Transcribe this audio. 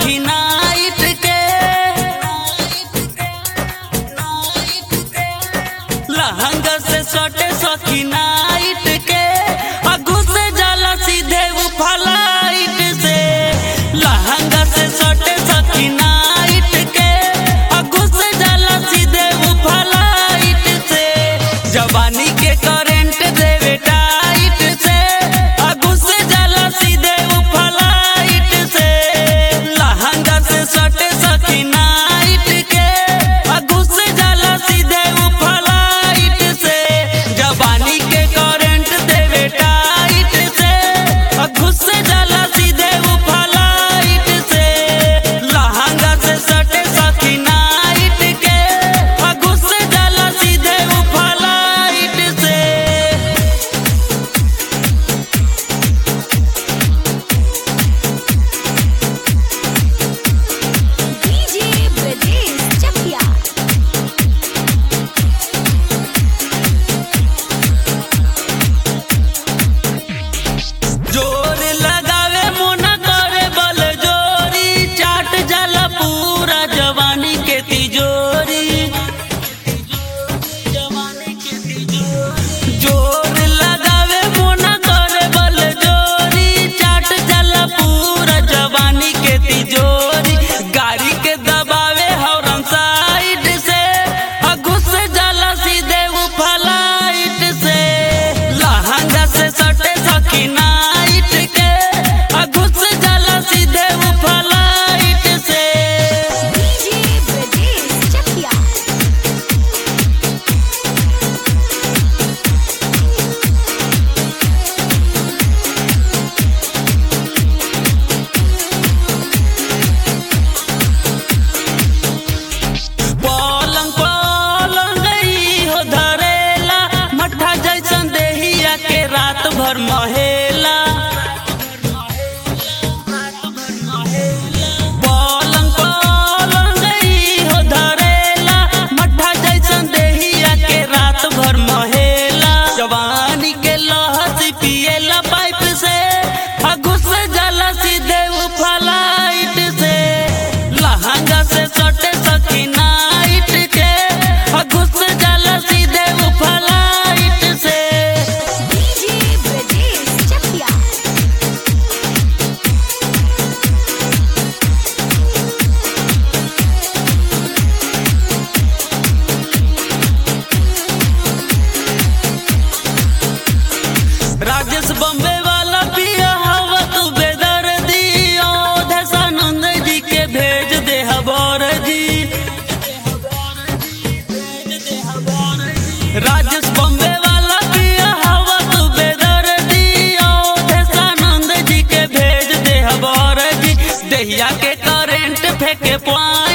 सखी नाइट के लहंगा से सटे सखी नाइट के आ घुस जाला सीधे उ फ्लाइट से लहंगा से सटे सखी नाइट के आ घुस जाला सीधे उ फ्लाइट से जवानी के करंट देवे टाइट से आ घुस जाला सीधे उ फ्लाइट से लहंगा से सटे सखी नाइट के आ घुस जाला सीधे उ फ्लाइट से जवानी के करंट देवे टाइट से आ घुस जाला सीधे उ फ्लाइट से लहंगा से सटे सखी नाइट के आ घुस जाला सीधे उ फ्लाइट से DJ Brajesh Chakia. जोर लगावे मुना करे बल जोरी चाट जाला पूरा जवानी के तिजोरी जोर लगावे मुना करे बल जोरी चाट जाला पूरा जवानी के तिजोरी गाड़ी के दबावे हॉर्न साइड से आ घुस जाला सीधे उ फ्लाइट से लहंगा से सटे सखी नाइट के आ घुस जाला सीधे उ फ्लाइट से DJ Brajesh Chakia. पलंग पलंग ई हो धरेला मट्ठा जैसन देहिया के रात भर महेला पलंग पलंग ई हो धरेला मट्ठा जैसन देहिया के रात भर महेला जवानी के लहसी पिएला पाइप से आ घुस जाला सीधे उ फ्लाइट से लहंगा से सटे सखी नाइट के आ घुस जाला सीधे उ फ्लाइट से DJ Brajesh Chakia. Rajesh Bombay वाला पिया हवा तू बेदर्दी दशानंद जी के भेज दे हबर जी राजेश बम्बे वाला पिया हवा तू बेदर्दी दशानंद जी के भेज दे हबर जी दहिया के करेंट फेंके पानी